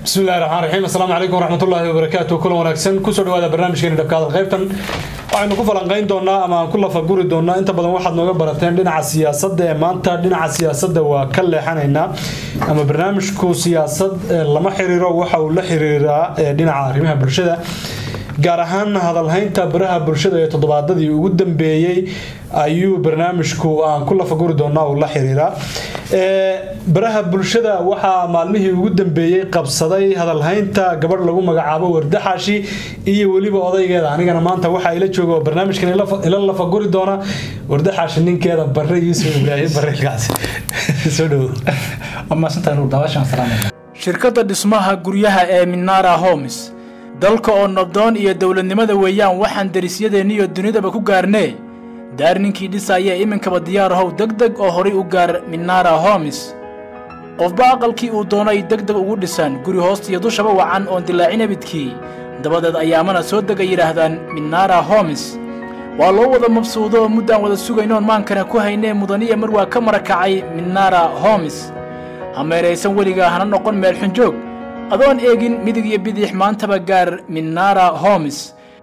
bismi illahi raxmaan raxiim assalaamu calaykum waraxmatullaahi wabarakaatu kulan wanaagsan kusoo dhawaada barnaamijkeeni dhabkaadal qaybtan waxaynu ku falanqayn doonaa ama aan ku lafaguri doonaa inta badan waxaad nooga barateen dhinaca siyaasadda ee maanta dhinaca siyaasadda waa ka leexanaynaa ama barnaamijku siyaasad lama xiriiro waxa uu la xiriiraa dhinaca arrimaha bulshada gaar ahaan hadalhaynta baraha bulshada ee toddobaadadii ugu dambeeyey ayuu barnaamijku aan ku lafaguri doonaa uu la xiriiraa baraha bulshada waxaa maalmihii ugu dambeeyey qabsaday hadalhaynta gabadh lagu magacaabo wardaxaashi iyo weliba odaygeeda anigana maanta waxaa ila jooga oo barnaamijkan ila lafaguri doona wardaxaashi ninkeeda bare yuusuf ibraahim bareelkaas soo dhowo shirkadda dhismaha guryaha ee minara homes dalka oo nabdoon iyo dowladnimada weeyaan waxaan derisyadeeniyo dunidaba ku gaarnee daar ninkii dhisaya iminkaba diyaar ahow deg deg oo horay u gaar minara homes qofba aqalkii uu doonay deg deg ugu dhisan guri hoostiyo dushaba wacan oon dilaacin abidkii dabadeed ayaamana soo dega yidhaahdaan minara homes waa loo wada mabsuudo oo muddaan wada sugaynoon maankana ku haynee mudaniya mar waa ka marakacay minara homes ha meeraysan weligaa hana noqon meel xunjoog adoon eegin midig iyo bidix maantaba gaar minara homes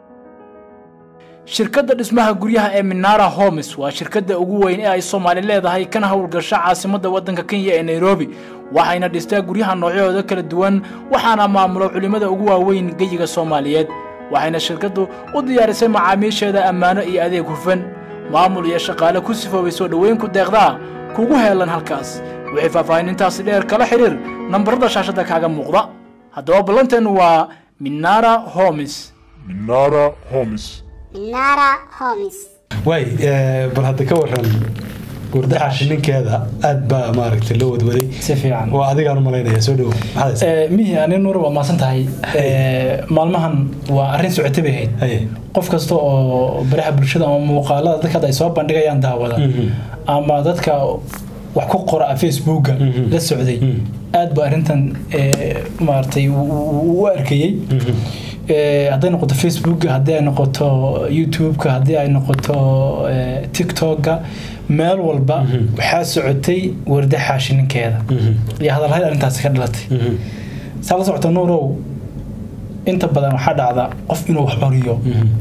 shirkadda dhismaha guryaha ee minara homes waa shirkadda ugu weyn ee ay soomaali leedahay kana howlgasho caasimadda waddanka kenya ee nairobi waxayna dhistaa guryaha noocyahooda kala duwan waxaana maamulo culimmada ugu waaweyn geyiga soomaaliyeed waxayna shirkaddu u diyaarisay macaamiisheeda ammaano iyo adeeg hufan maamul iyo shaqaale ku sifoobay soo dhoweyn ku deeqdaa kugu heelan halkaas wixii faahfaahinintaasi dheer kala xidhiir nambarada shaashadda kaaga muuqda haddaba ballanteenu waa minara homes Minara Homes. Minara Homes. waay bal hadda ka waran wardaxaashi ninkeeda aad baa maaragtay loo wadwaday si fiican waa adigaan u malaynaya soo dhowo maxaad haysaa? mihi ani nuur waa maasan tahay maalmahan waa arrin socota bay ahayd Haye. qof kasta oo baraha bulshada ama muuqaalada dadka hadda ay soo bandhigayaan daawada ama dadka wax ku qora facebooka la socday aad ba arrintan eh, maaragtay u- u u arkayey Eh, hadday noqoto facebooka haddii ay noqoto youtubeka haddii ay noqoto eh, tiktoka meel walba waxaa socotay wardaxaashi ninkeeda iyo hadalhayn arrintaasi ka dhalatay saa la socota nuurow inta badan waxaa dhacda qof inuu wax coriyo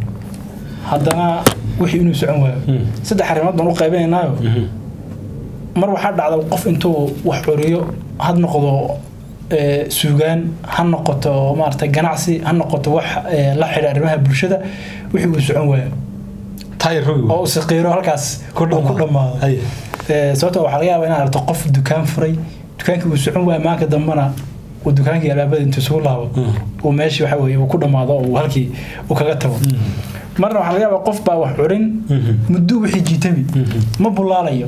haddana wixii inuu socon waayo saddex arrimood baan u qaybinaynaayo mar waxaa dhacda qof intuu wax coriyo had noqdo eh, suugaan ha noqoto maarata ganacsi ha noqoto wax eh, la xidha arrimaha bulshada wixii uu socon waayo taayir rogi oo uu siqiiro halkaas Ku uu ku dhammaado. dhammaado Haye. Eh, sababtoo waxaa laga yaabaa inaad aragto qof dukaan furay dukaankii uu socon waayo maanka dambena uu dukaankii albaabada intuu isugu laabo uu meeshii waxa weeye uu ku dhammaado oo uu halkii uu kaga tago marna waxaa laga yaabaa qof baa wax curin muddo wixii jiitami ma bulaalayo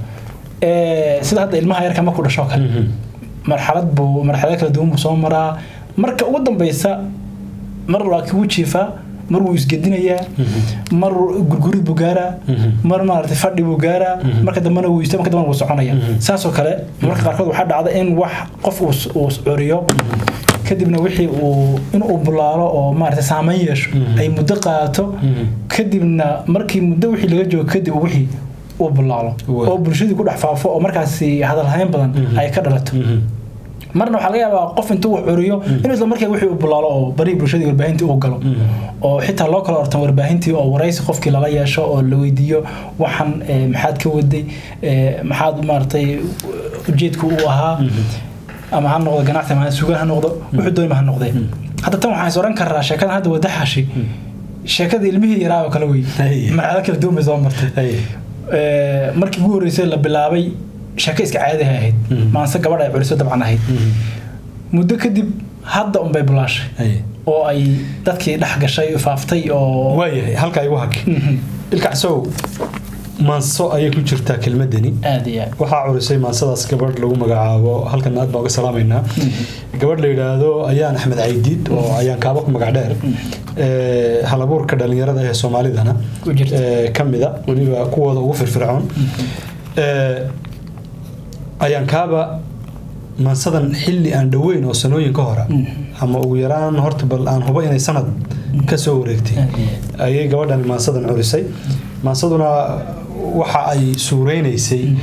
Eh, sida hadda ilmaha yarka ma ku dhasho kale marxalad buu marxalado kala duwan buu soo maraa marka ugu dambeysa mar waa kii jiifaa mar wuu isgedinayaa mar gurgurid buu gaaraa mar maaragtay fadhi buu gaaraa marka dambena wuu iista marka dambena wuu soconaya saasoo kale marka qaarkood waxaa dhacda in wax qof uu s- uu curiyo kadibna wixii uu in uu bulaalo oo maaragtay saameyn yeesho ay muddo qaato kadibna markii muddo wixii laga joogo kadib uu wixii uu bulaalo Wa- oo bulshadii ku dhex faafo oo markaasi hadalhayn badan ay ka dhalato marna waxaa laga yaabaa qof intuu wax curiyo inuu isla markaa wixii uu bulaalo oo barihii bulshadii warbaahintii uu galo oo xitaa loo kala ortan warbaahintii oo waraysi qofkii lala yeesho oo la weydiiyo waxan eh, maxaad ka waday eh, maxaad maaragtay ujeedku uu ahaa ama ha noqdo ganacsi ama ha sugaan ha noqdo wuxuu doonima ha noqdee hadda tan waxaan is oran karaa sheekadan hadda wadaxashi sheekada ilmihii yaraa oo kale wey Hey. marxalado kala duwan bay soo martay Haye. Eh, markii ugu horreysay la bilaabay sheeko iska caadiha ahayd maanse gabadh ay culiso dabcan ahayd muddo kadib hadda unbay bulaashay Haye. oo ay dadkii dhex gashay faaftay oo waayahay halkaa igu hag ilkacsow maanso ayay ku jirtaa kelmadani aad iyo aad waxaa curisay maansadaas gabadh lagu magacaabo halkan aad baa uga salaamaynaa gabadh la yidhaahdo ayaan axmed caydiid oo ayaan kaaba ku magac dheer ee, halabuurka dhalinyarada ee soomaalidana Ku jirta. ee, ka mida weliba kuwooda ugu firfircoon Ee, ayaan kaaba maansadan xilli aan dhoweyn oo sanooyin ka hora ama ugu yaraan horta bal aan hubo inay sanad ka soo wareegtay ayay gabadhan maansadan curisay maansaduna waxa ay suureynaysay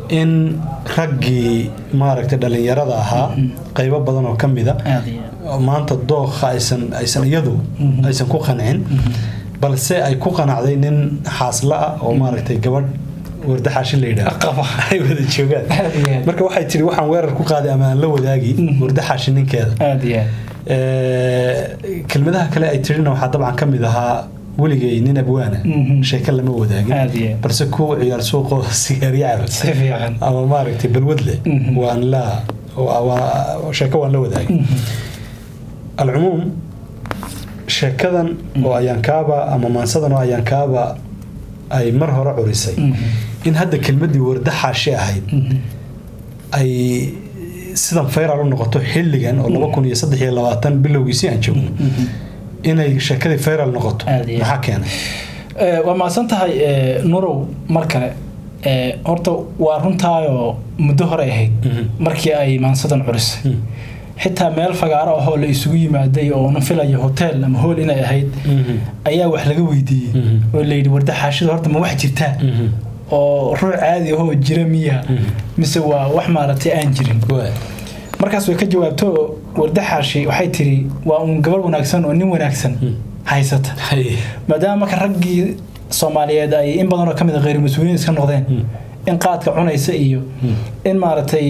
in raggii maaragtay dhallinyarada ahaa qaybo badan oo ka mida aad iyo aad maanta dookha aysan aysan iyadu aysan ku qancin balse ay ku qanacday nin xaasla ah oo maaragtay gabadh wardaxaashin la yidhaah qaba ay wada joogaan Aad iyo aad. marka waxay tiri waxaan weerar ku qaaday ama aan la wadaagi wardaxaashin ninkeeda aad iyo aad Ee, kelmadaha kale ay tirina waxaa dabcan ka mid ahaa weligay nin abwaana Mhm. sheeko lama wadaagin Aad iyo aad. balse kuwa ciyaar suuqoo sigaarya si fiican ama maaragtay balwad leh Mhm. waan la waa- waa- sheeko waan la wadaagay alcumuum sheekadan oo ayaankaaba ama maansadan oo ayaankaaba ay mar hore curisay in hadda kelmadii wardaxaashi ahayd ay sidan fayral u noqoto xilligan oo laba kun iyo saddex iyo labaatan bilowgiisii aan joogno inay sheekadii fayral noqoto Aad iyo aad. maxaa keenay Eh, waa mahadsan tahay eh, nurow mar kale Eh, horta waa runtaayoo muddo hore ahayd Mhm. markii ay maansadan curisay Mhm. xitaa meel fagaaro ahoo la isugu yimaaday oo na filaya hotel ama hool inay ahayd ayaa wax laga weydiiyey Mhm. oo layidhi warda xaashida horta ma wax jirtaa Mhm. oo ruux caadi ahoo jira miya mise waa wax maaragtay aan jirin Waay. markaas way ka jawaabto warda xaashi waxay tiri waa uun gabar wanaagsan oo nin wanaagsan haysata Hay. maadaama marka raggii soomaaliyeed ay in badanoo ka mid a kheyr mas-uuliyiin iska noqdeen in qaadka cunaysa iyo in maaragtay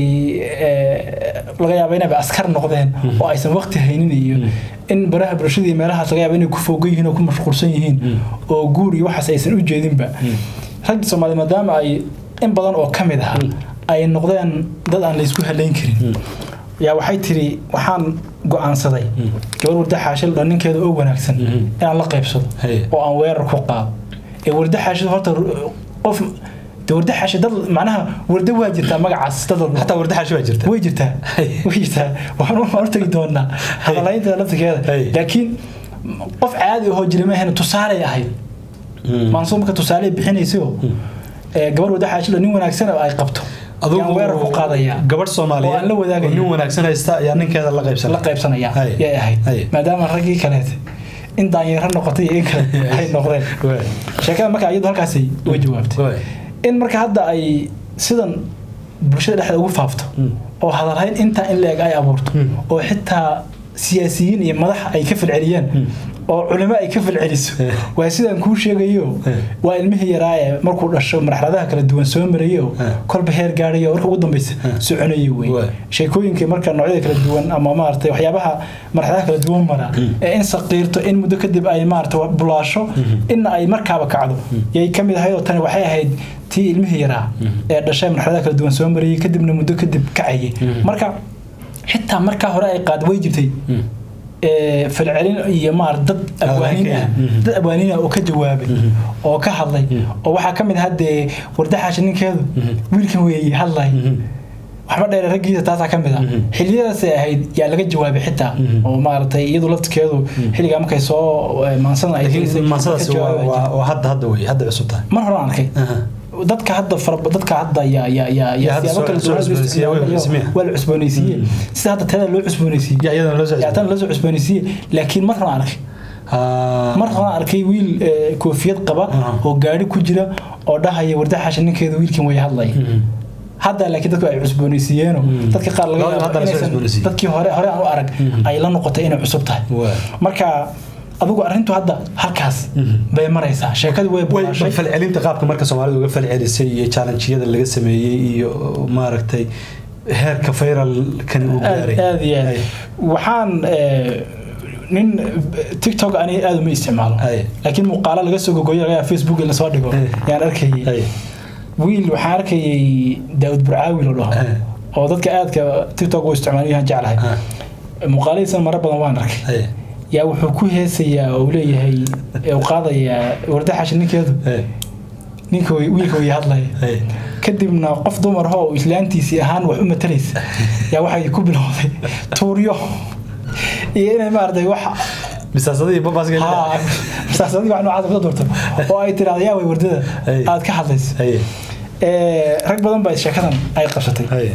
eh, laga yaabo inayba askar noqdeen oo aysan waqti haynin iyo in baraha bulshada iyo meelahaas laga yaabo inay ku foogan yihiin oo ku mashquulsan yihiin oo guur iyo waxaas aysan u jeedinba raggii soomaaliyeed maadaama ay in badan oo ka mid ah ay noqdeen dad aan laysku halayn karin yaa waxay tiri waxaan go-aansaday gabar warda xaashil dhan ninkeeda oo wanaagsan inaan la qaybsado Hey. oo aan weerar ku qaado ee warda xaashid horta ru- qof de warda xaashid dad macnaha warda waa jirtaa magacaas dad walba xataa wardaxaashi waa jirta way jirtaa Hey. way jirtaa waxaan u hortagi doonaa hadalaynta laftigeeda Hey. laakiin qof caadi ahoo jira maahan tusaalay ahayd maansuur marka tusaale bixinayso ee gabar warda xaashid oo nin wanaagsan oo ay qabto yaan weerar ku qaadayaa gabadh soomaaliyeed oo aan la wadaagaya. oo nin wanaagsan haysta ayaa ninkeeda la qaybsan la qaybsanaya Hay. yay ahayd Hay. maadaama raggii kaleete in daanyaro noqotay iyo in kale ay noqdeen Waay. sheekada marka iyadu halkaasay uga jawaabtay Waay. in marka hadda ay sidan bulshada dhexdeeda ugu faafto oo hadalhayn intaa in la-eg ay abuurto oo xitaa siyaasiyiin iyo madax ay ka falceliyeen oo culimo ay ka falceliso waa sidaan kuu sheegayo waa ilmihii yaraaye markuu dhasho marxaladaha kala duwan soo marayo kolba heer gaadhayo marka ugu dambeysa soconayo wey Waay. sheekooyinka marka noocyada kala duwan ama maaragtay waxyaabaha marxaladaha kala duwan mara ee in saqiirto in muddo kadib ay maaragtay bulaasho inna ay markaaba kacdo yay ka mid ahayd oo tani waxay ahayd tii ilmihii yaraa ee dhashay marxaladaha kala duwan soo marayay kadibna muddo kadib kacayay marka xitaa markaa hore ay qaad way jirtay ee, falcelin iyo maar dad abwaaniin ah Mhm. dad abwaaniin ah oo ka jawaabay oo ka hadlay oo waxaa ka mid ah haddee wardaxaasha ninkeedu wiilkan weeye hadlay waxba dheere raggiisa taasaa ka mid ah xiliyadaasay ahayd yaa laga jawaabay xitaa oo maaragtay iyadu laftirkeedu xilligaa markay soo eh, maansada ay laakiin tirisay, mansadaasi ka waa jawaabi waa- jirtay. waa hadda hadda wey hadda cusub tahay mar hore aan arkay Aha. dadka hadda fara dadka hadda ya ya ya Ya, ya hadda siyaabo soo- kala soo duwan loo cusboonaysiiyey, waa la isticmaalayo, cusboonaysiiyey. waa la cusboonaysiiyey sida hadda tada loo cusboonaysiiyey Ya, iyadana loo soo yaa tan loo soo cusboonaysiiyey laakiin mar hore aan arkay Ah. mar hore aan arkay wiil eh, koofiyad qaba Aha. oo gaari ku jira oo dhahaya wardaxaasha ninkeeda wiilkan way hadlaya hadda laakiin dadku ay cusboonaysiiyeeno dadka qaar laga Hadda yaabo la soo inaysan cusboonaysiiyey. dadkii hore hore aan u arag ay la noqotay inay cusub tahay Waa. marka adigu arrintu hadda halkaas bay maraysaa sheekadu way way bulaashay falcelinta qaabka marka soomaalida uga falcelisay iyo challenge-yada laga sameeyey iyo maaragtay heerka fayralkani uu gaaray aad aad iyo aad Ay. waxaan eh, nin tiktok ani aad uma isticmaalo Ay. laakiin muuqaalo laga soo gogoyo laga yaabo facebook in lasoo dhigo Ay. yaan arkayay Ay. wiil waxaan arkayay daawud burcaawi lo dhaho Ay. oo dadka aadka tiktok u isticmaalayo yaan jeclahay Ah. muuqaaladiisana maro badan waan arkay Ay. yaa wuxuu ku heesayaa oo uu leeyahay ee uu qaadayaa wardaxashi ninkeedu Ay. ninka way- wiilka way hadlaya Ay. kadibna qof dumar oo islaantiisii ahaan wax u matalaysa yaa waxay ku bilowday tuuryo iyo inay maaragtay wax misaasadii babaaska haa, masaasadii wax noocaas ka durto oo ay tiraahdo yaa way wardada Ay. aad ka hadlaysa Ay. Ee, rag badan baa sheekadan ay qabsatay Ay.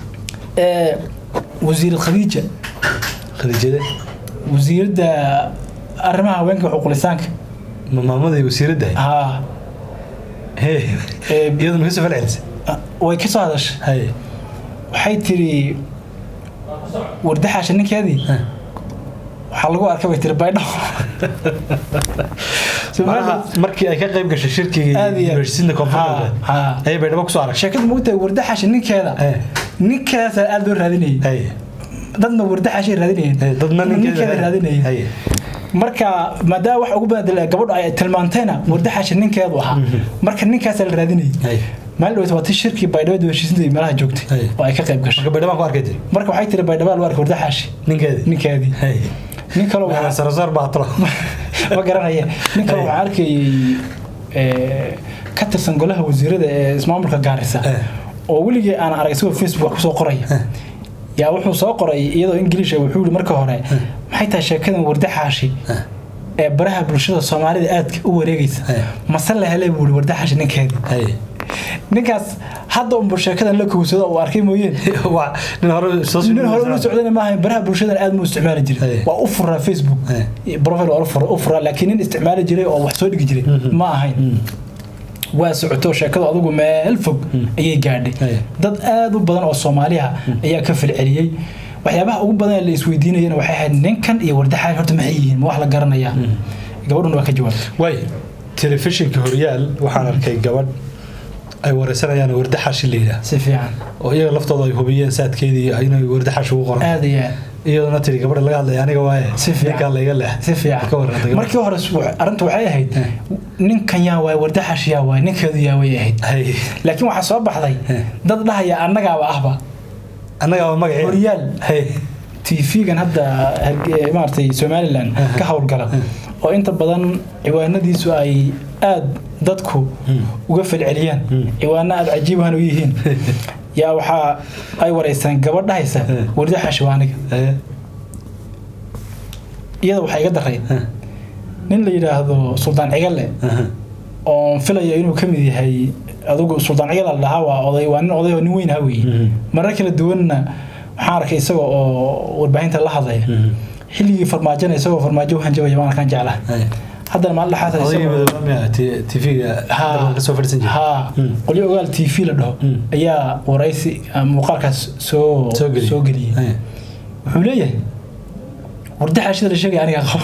Ee, wasiirad khadiija khadiijade wasiiradda arrimaha haweenka xuquulisaanka ma maamadii wasiiradda haa Hey. ee, iyaduna kasoo falcelisay way ka soo hadashay haye waxay tiri wardaxaasha ninkeedii waxaa lagu arkay bay tiri baydho macnaha markii ay ka qayb gashay shirkigii Aad iyo aad. universityda koonfur Ha, galbeed ha. ayay baydhabo kusoo aragtay sheekadu mogtahay wardaxaasha ninkeeda Eh. ninkeedaasaa aada loo raadinayay haye dadna wardaxaashay raadinayeen haye dadna ninkeeda raadinayay haye marka maadaama wax ugu badan gabadhu ay tilmaantayna wardaxaasha ninkeedu ahaa marka ninkaasaa la raadinayay haye maalin dhaweyta waa tii shirkii baydhabo heshiisinta meelaha joogtay Hey. oo ay ka qayb gashay marka baydhabaan ku arkay tiri marka waxay tiri baydhabo lagu arkay wardaxaashi ninkeedii ninkeedii haye nin kaloo waxaa- sarasaar baa talo ma garanaya nin kale Hey. waxaan arkayay eh, ka tirsan golaha wasiirada ee ismaamulka gaarisa Eh. oo weligii aan arag isagoo facebook wax kusoo qoraya yaa wuxuu soo qoray iyadoo ingiliisha wuxuu yihi marka hore maxay tahay sheekadan wardaxaashi ee baraha bulshada soomaalida aadka u wareegaysa Eh. mase la helay buu yihi wardaxaashi ninkeedii haye ninkaas hadda unba sheekadan la kowsado uu arkay mooyeen waa nin hore soo nin hore ula socdana maaha baraha bulshadan aad mu isticmaali jiray Hey. waa u furaa facebook Hey. profile waa u fura- u furaa laakiin nin isticmaali jiray oo wax soo dhigi jiray ma ahayn waa socoto sheekadu adigu meel fog ayay gaadhay Hey. dad aad u badan oo soomaaliha ayaa ka falceliyey waxyaabaha ugu badan ee la isweydiinayana waxay ahayd ninkan iyo wardaxaan horta maxay yihiin ma wax la garanayaa gabadhuna waa ka jawaabtay way telefishinka horyaal waxaan arkay gabadh ay wareysanayaan wardaxaashi la yidhaah si fiican oo iyaga laftooda ay hubiyeen saadkeedii inay wardaxaashi ugu qoran aad iyo aad iyaduna tiri gabadha laga hadlaya aniga waaye Si fiican. ninkaa layga leex si fiican ka warranta gabadha. markii hore s- arrintu waxay ahayd ninkan yaa waay wardaxash yaa waay ninkeedu yaa way ahayd hay laakiin waxaa soo baxday dad dhahaya annagaaba ahba annaga waa magacii horyaal hay tv-gan hadda Harge- maaragtay somalilan ka howlgala oo inta badan ciwaanadiisu ay aad dadku uga falceliyaan ciwaano aad cajiibahan u yihiin yaa waxaa ay wareystaan gabadh dhahaysa wardaxash waa aniga hay iyada waxaa iga daray nin la yidhaahdo suldaan cigale oon filaya inuu ka mid yahay adigu suldaan cigale la dhahaa waa oday waa nin oday oo nin weyn ha weeye marar kala duwanna waxaan arkay isaga oo warbaahinta la hadlaya xilligii farmaajona isagoo farmaajo u hanjabaya waan arkaan jeclaha hay haddana maalin dhaxaad odayga madoobaamiya tv-ga ka soo fadhiisan jiray ha qolyo ogaal t v la dhaho ayaa waraysi ah, muuqaalkaas soo Soo geliyey. soo geliyey Hay. wuxuu leeyahay wardaxaashida la sheegaya aniga qabo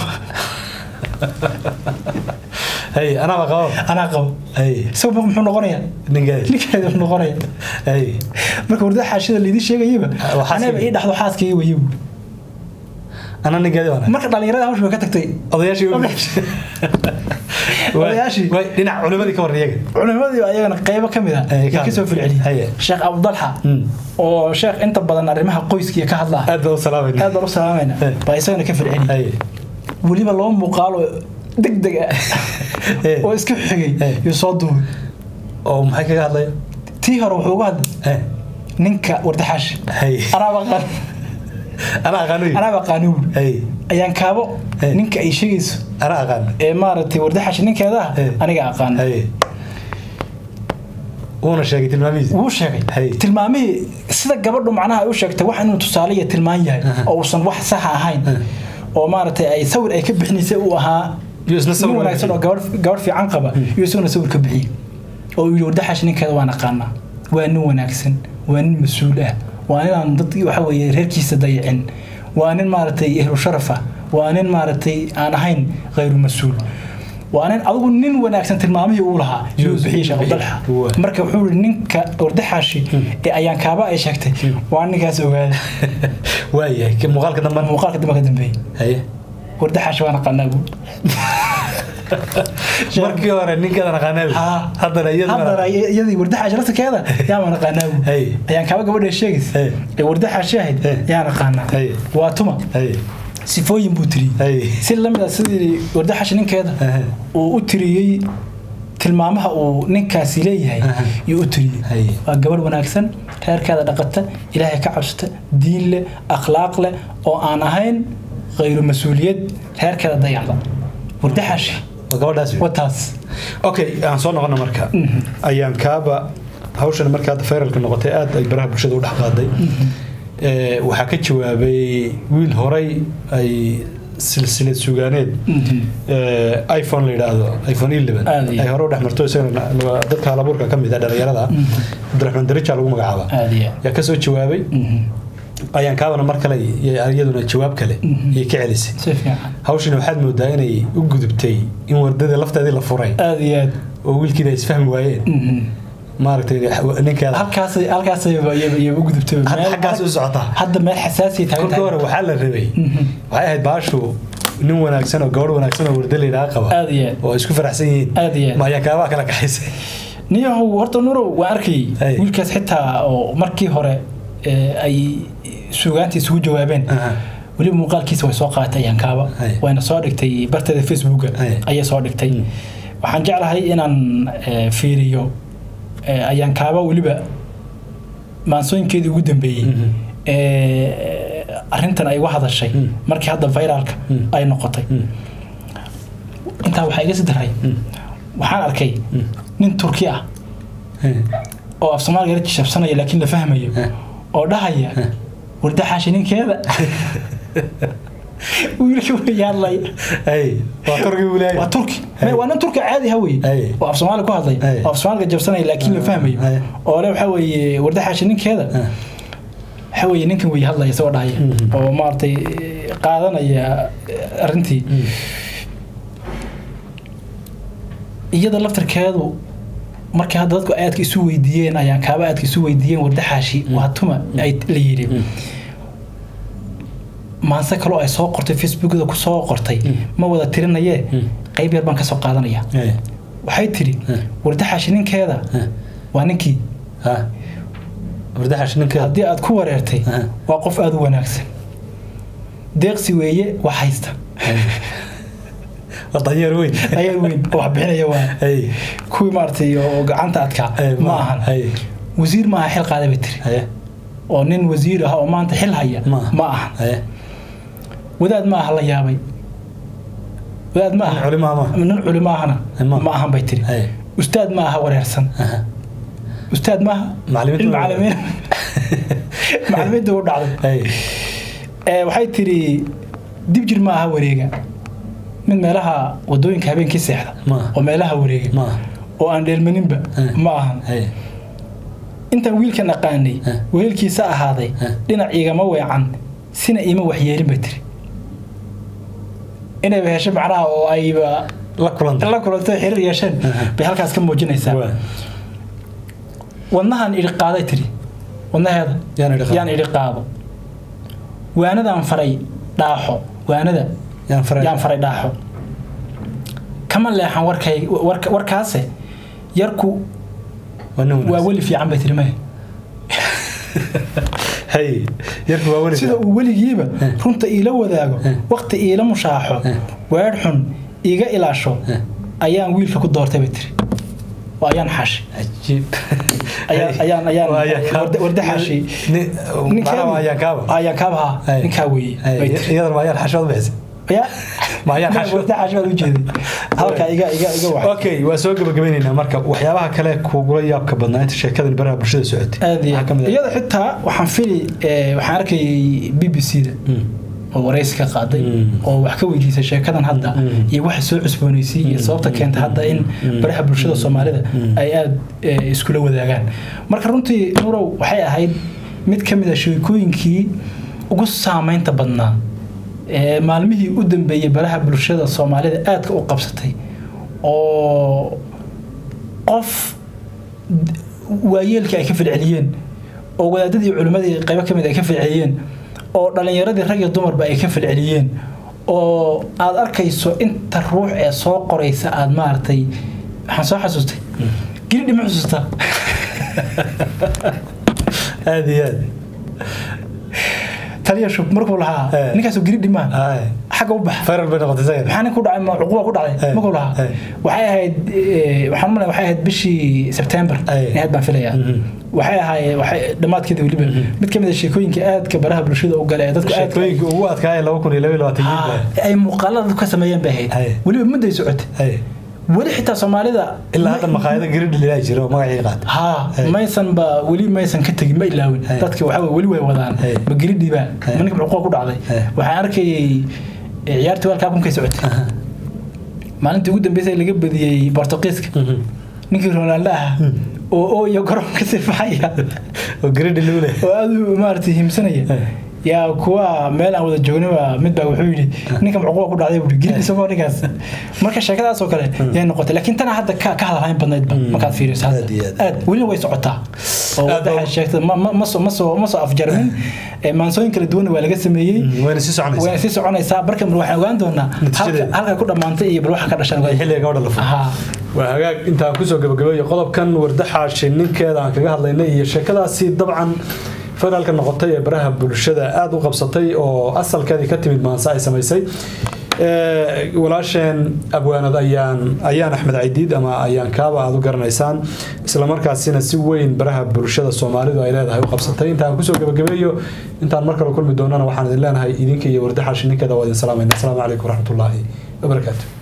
hay anaaba qabo anaa qabo hay isagu marka muxuu noqonayaa ninkeedi ninkeeda muxuu noqonaya hay marka wardaxaashida laydin sheegayaba Ah, waa xaaskayga. anaba ii dhaxdo xaaskayga wayibu ana ninkeedi waana marka dhalinyarada hawsha way ka tagtay odayaashii u- Odayaashii. way dhinac culimadii ka warran iyaga culimadii ayagana qaybo ka mid ah Ay, ka yaa ka soo hadlay. filceliyay Haye. sheekh abudalxa Mm. oo sheekh inta badan arrimaha qoyskiya ka hadla aad baa u salaamayna aad baan u salaamayna Hey. baa isagana ka filceliyay hay weliba laba muuqaalo deg deg ah Hey. oo iska xigay Hey. iyo soo duubay oo maxay kaga hadlaya tii hore wuxuu uga hadlay Hey. ninka wardaxaash hay anaaba qaan ana aqaano anaaba qaanugu hay ayaan kaabo Hey. ninka ay sheegayso ana aqaan ee maaragtay wardaxaash ninkeeda ah Hey. aniga aqaan hay wuuna sheegay tilmaamihiisa wuu sheegay Hey. tilmaamihii sida gabadhu macnaha ay u sheegtay wax inuu tusaale iyo tilmaan yahay oo uusan wax saxa ahayn oo maaragtay ay sawir ay ka bixinaysay uu ahaa Iyo isna sawir nin wanaagsan oo gabadh gabadh fiican qaba iyo isaguna sawir ka bixiyey oo uu yidhi wardaxaash ninkeeda waan aqaanaa waa nin wanaagsan waa nin mas-uul ah waa nin aan dad waxa weeye reerkiisa dayicin waa nin maaragtay ehlu sharaf ah waa nin maaragtay aan ahayn khayru mas-uul waa nin adigu nin wanaagsan tilmaamihii uu lahaa yuu Yuu bixiyey sheekh bixiyey. abdalxa Waa. marka wuxuu yihi ninka wardaxaashi ee ayaan kaaba ay sheegtay waa ninkaas ogaada waayahay ka- muuqaalka dambe muuqaalka dambe ka dambeeyey haye wardaxaashi waan aqaanaa buu markii hore ninkeedan aqaanaa Haa. haddana iyaduna haddana iyadii wardaxaashi laftirkeeda yaan aqaanaa buu Hey. ayaan kaaba gabadha sheegaysa Hey. ee wardaxaashi ahayd Hey. yaan aqaanaa Hey. waa tuma hay sifooyin buu tiriyey hay si lamid ah sidii wardaxaashi ninkeeda Aha. uu u tiriyey tilmaamaha uu ninkaasi leeyahay Aha. yuu u tiriyey Hay. waa gabadh wanaagsan reerkeeda dhaqata ilaahay ka cabsata diin leh akhlaaq leh oo aan ahayn khayru mas-uuliyad reerkeeda dayacda wardaxaashi waa gabadhaas wey. wataas okay aan soo noqono marka ayaan kaaba hawshan marka hadda fayralka noqotay aad ay baraha bulshada u dhex qaaday Ee, waxaa ka jawaabay wiil horay ay silsilad sugaaneed Mhm. ee, iphone la yidhaahdo iphone 11 Aad iyo ay hore u dhex marto isagana waa dadka halabuurka ka mid ah dhalinyarada cabdiraxmaan darija lagu magacaaba aad iyo yaa ka soo jawaabay Mhm. ayaan kaabana mar kale iyo iyaduna jawaab kale Mhm. iyo ka celisay si fiican hawshina waxaad moodaa inay u gudubtay in wardadii lafteedii la furay aad iyo aad oo wiilkiina ay isfahmi waayeen Mhm. maaragtay ninkeeda halkaasay halkaasay iyo u gudubtay hadda Meel- xaggaas u socotaa hadda meel xasaasiya taagan kolka hore waxaa la rabay Mhm. waxay ahayd baashu nin wanaagsan oo gabadh wanaagsan oo warda layidhaha qaba aad iyo aad oo ay isku faraxsan yihiin aad iyo aad ma ayaa kaabaa kala kaxaysay niyahow horta nurow waan arkayay Hey. wiilkaas xitaa oo markii hore ee, ay suugaantii isugu jawaabeen Aha. weliba muuqaalkiisa way soo qaadatay yankaaba Hey. wayna soo dhigtay barteeda facebooka Hey. ayay soo dhigtay waxaan jeclahay inaan ee, fiiriyo ee, ayankaaba weliba maansooyinkeedii ugu dambeeyey Mhm. ee, arrintan ay uga hadashay Mm. markii hadda viralka Mm. ay noqotay intaa waxaa iga sidaray waxaan arkay nin turki ah oo af soomaaliga la jishabsanaya laakiin la fahmayo Eh. oo dhahaya warda xaashi ninkeeda wiilka way hadlay ay waa torgii buu leeyahay waa turki Hey. waa nin turki caadi ha wey Hey. oo af soomaali ku hadlay Hey. oo af soomaaliga jabsanaya laakiin la fahmayo Hey. oo le waxaa weeye warda xaashi ninkeeda Eh. waxaa weeye ninkan way hadlaya isagoo dhahaya Mhm. oo maaragtay eh, qaadanaya eh, arrintii iyada laftarkeedu markii hadda dadku aadka isu weydiiyeen ayaan kaaba aadka isu weydiiyeen wardaxaashi waa tuma ay la yidhi maanse kaloo ay soo qortay facebookda ku soo qortay ma wada tirinayee qayb yar baan ka soo qaadanaya Eh. waxay tidhi Mm. wardaxaashi ninkeeda Eh. waa ninkii ha wardaxash ninkeeda haddii aad ku wareertay Mm. waa qof aada u wanaagsan deeqsi weeye wax haysta waa danyeer weyn ayaa weyn oo wax bixinaya waa ay kuwii maaragtay oo gacanta adkaa ay ma ahan ay wasiir ma aha xil qaaday bay tiri ay oo nin wasiir ah oo maanta xil haya ma ma ahan ay wadaad ma aha la yaabay wadaad ma aha culimo ama nin culimo ahana Ma. ma ahan bay tiri ay ustaad ma aha wareersan aha ustaad ma aha Macallimiinta in waa- macallimiin macallimiinta u dhacday ay ee waxay tiri dib jir ma aha wareega mid meelaha wadooyinka habeenkii seexda Ma. oo meelaha wareega ma oo aan dheelmaninba Eh. ma ahan ay intaan wiilkan aqaanay Eh. weelkiisa ahaaday Eh. dhinac igama weecan sina iima waxyeelin bay tiri inayba hesho macnaha oo ayba la kulanta la kulanto xiriir yeesheen Eh. bay halkaas ka muujinaysaa waa wadnahan idhi qaaday tiri wadnaheeda yaan idhi qaado. yaan idhi qaado waanadaan faray dhaaxo waanada yaan faray yaan faray dhaaxo kama leexan warkay warka- warkaase yarku waa nin waa wanaagsan weli fiican bay tiri maya hay yarku waa weli sida uu weligiiba Eh. runta iila wadaago Eh. waqti iila mushaaxo Eh. weedh xun iiga ilaasho Eh. ayaan wiilka ku doortay bay tiri waa ayaan xaashi cajiib Ayaan- ayaan- ayaan- Waa ayaan kaaba. warda- warda xaashi. Ni- macnaha waa ayaan kaaba ayaan kaabaha Ay. ninkaa weeye Ay, bay tiri iyadana waa ayaan xashood bixisay ya Ma ayaan xaashi. warda xaashi baad ujeeday halkaa iga iga iga wax okay waa soo gabagabaynaynaa marka waxyaabaha kale kugula yaabka badnaa inta sheekadan baraha bulshada socotay aad iyo Maxaa ka mid ah? iyada xitaa waxaan fili eh, waxaan arkayay b b c da Mm. oo waraysi ka qaaday Mm. oo wax ka weydiisay sheekadan hadda Mm. iyo waxa soo cusboonaysay iyo sababta keenta hadda in baraha bulshada soomaalida ay aada eh, iskula wadaagaan marka runtii nurow waxay ahayd mid ka mid a sheekooyinkii ugu saameynta badnaa ee maalmihii u dambeeyey baraha bulshada soomaalida aadka u qabsatay oo qof waayeelkii ay ka falceliyeen oo wadaadadii culimmadii qaybo ka mid ay ka falceliyeen oo dhallinyaradii rag iyo dumarba ay ka falceliyeen oo aad arkayso inta ruux ee soo qoraysa aad maaragtay waxaan soo xasuustay giridhi ma xusuustaa aad iyo aad taliya shub markuu lahaa Eh. ninkaasoo giridhi maaha Ay, xagga u baxa viral bay noqotay isaga maxaa nin ku dhacay ma cuquba ku dhacday Eh. markuu lahaa Eh. waxay ahayd eh, waxaan malay waxay ahayd bishii September Eh. in aad baan filayaa Mhm. waxay ahaayeen waxay dhammaadkeeda weliba mid ka mid a sheekooyinka aadka baraha bulshada u gala ee dadku aadka sheekooyinka ugu adkaaya laba kun iyo laba iyo labaatan Ah, ay muuqaalada dadku ka sameeyeen bay Eh. ahayd weliba mudday socotay Ay, weli xitaa soomaalida ilaa hadda maqaayada garidhi lilaa jira oo magacii qaata ha Eh. maysan ba weli maysan ka tegin ma ilaawin Eh. dadka waxa weye weli way wadaan Eh. ma geridhiba Eh. ma ninka cuquba ku dhacday Eh. waxaan arkayay ee ciyaartii walkaa kunkay socotay maalintii ugu dambeysay laga badiyey bortuqiiska ninkii ronaldo ah oo oo iyo garoonka sifacaya oo gredi lule oo aad u maaragtay himsanaya yaa kuwa meel aan wada joognaba mid baa wuxuu yidhi ninka mucuquba ku dhacday buuri geli isagoo ninkaas marka sheekadaas oo kale yay noqotay laakiin tana hadda ka ka hadalhayn badnaydba markaad fiiriso hadda Aad iyo aad. aad welina way socotaa oo Aad baa- waxay sheegtay ma ma ma soo ma soo ma soo afjarmin Ee, maansooyin kala duwan waa laga sameeyey wayna sii soconaysaa wayna sii soconaysaa marka mar waxaan ogaan doonaa Natiijadeeda. halka halka ku dhammaantay iyo bal waxa ka dhashan Ay xilliga gabadha la furo Ahaa. waa hagaag intaan kusoo gabagabeeyo qodobkan wardaxa ninkeeda aan kaga hadlaynay iyo sheekadaasi dabcan federaalka noqotay ee baraha bulshada aada u qabsatay oo asalkeedii ka timid maanse ay samaysay Ee, walaasheen abwaanad ayaan ayaan axmed caydiid ama ayaan kaaba aad u garanaysaan islamarkaasina si weyn baraha bulshada soomaalidu ay leedahay u qabsatay intaan kusoo gabagabeeyo intaan mar kale kulmi doonana waxaan idin leenahay idinka iyo wardaxa ninkeeda waa idin salaamayna asalaamu calaykum waraxmatullaahi wabarakaatu